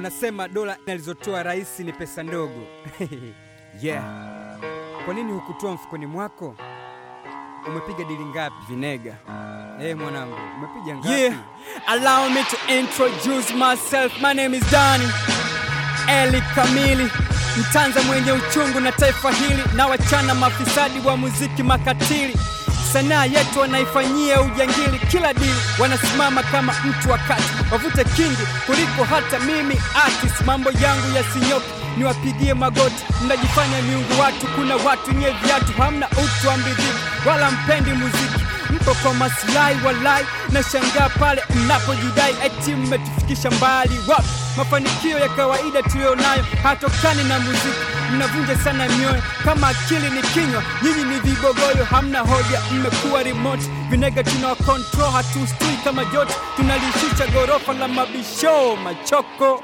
Unasema dola alizotoa rais ni pesa ndogo. yeah. Kwa nini hukutoa mfukoni mwako? Umepiga dili ngapi? Vinega. Eh, hey, mwanangu, umepiga ngapi? Yeah, allow me to introduce myself. My name is Danny Eli Kamili, mtanza mwenye uchungu na taifa hili, na wachana mafisadi wa muziki makatili. Sanaa yetu wanaifanyia ujangili, kila dili wanasimama kama mtu wa kati, wavute kingi kuliko hata mimi artist. Mambo yangu yasinyoke, niwapigie magoti, mnajifanya miungu watu. Kuna watu nye viatu, hamna utu wa mbidhiki, wala mpendi muziki mpo kwa maslahi walai, na shangaa pale mnapojidai eti mmetufikisha mbali. Wapi mafanikio ya kawaida tuliyonayo hatokani na muziki. Mnavunja sana mioyo, kama akili ni kinywa, nyinyi ni vibogoyo, hamna hoja, mmekuwa remote. Vinega tuna control, hatustui kama joto, tunalishusha gorofa la mabisho machoko.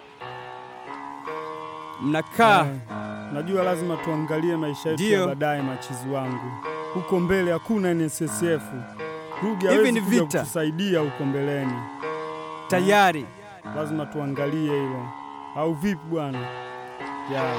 Mnakaa Najua lazima tuangalie maisha yetu Ndio. ya baadaye, machizi wangu. Huko mbele hakuna NSSF. Ruge Hivi hawezi ni kuja vita. kutusaidia huko mbeleni, tayari lazima tuangalie hilo, au vipi bwana? Yeah.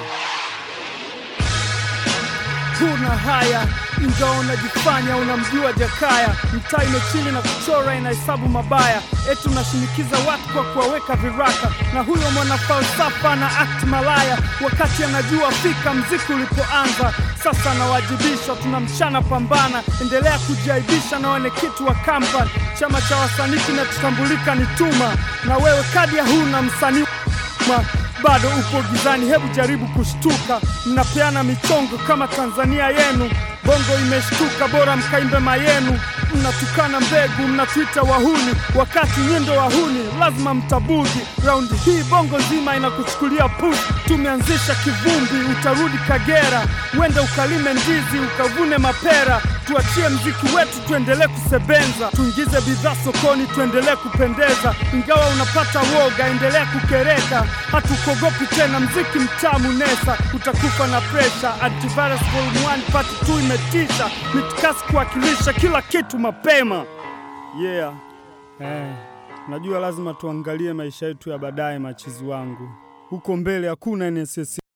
Huna haya ingawa unajifanya unamjua Jakaya, mtaa imechini na kuchora inahesabu mabaya, eti unashinikiza watu kwa kuwaweka viraka, na huyo mwana falsafa na act malaya, wakati anajua fika mziki ulipoanza. Sasa anawajibishwa, tunamshana pambana, endelea kujiaibisha na wenekitu wa kampani. Chama cha wasanii kinachotambulika ni Tuma, na wewe kadi ya huna msanii ma bado upo gizani, hebu jaribu kushtuka. Mnapeana michongo kama Tanzania yenu, bongo imeshtuka, bora mkaimbe mayenu. Mnatukana mbegu, mnatuita wahuni, wakati nyendo wahuni lazima mtabudi. Raundi hii bongo nzima inakuchukulia pusi. Tumeanzisha kivumbi, utarudi Kagera, wende ukalime ndizi, ukavune mapera. Tuachie mziki wetu, tuendelee kusebenza, tuingize bidhaa sokoni, tuendelee kupendeza. Ingawa unapata woga, endelea kukereka, hatukogopi tena. Mziki mtamu nesa, utakufa na presha. Antivirus Volume 1 Part 2 imetisha, mitikasi kuwakilisha kila kitu mapema. Yeah. Eh, najua lazima tuangalie maisha yetu ya baadaye, machizi wangu. Huko mbele hakuna NSSF.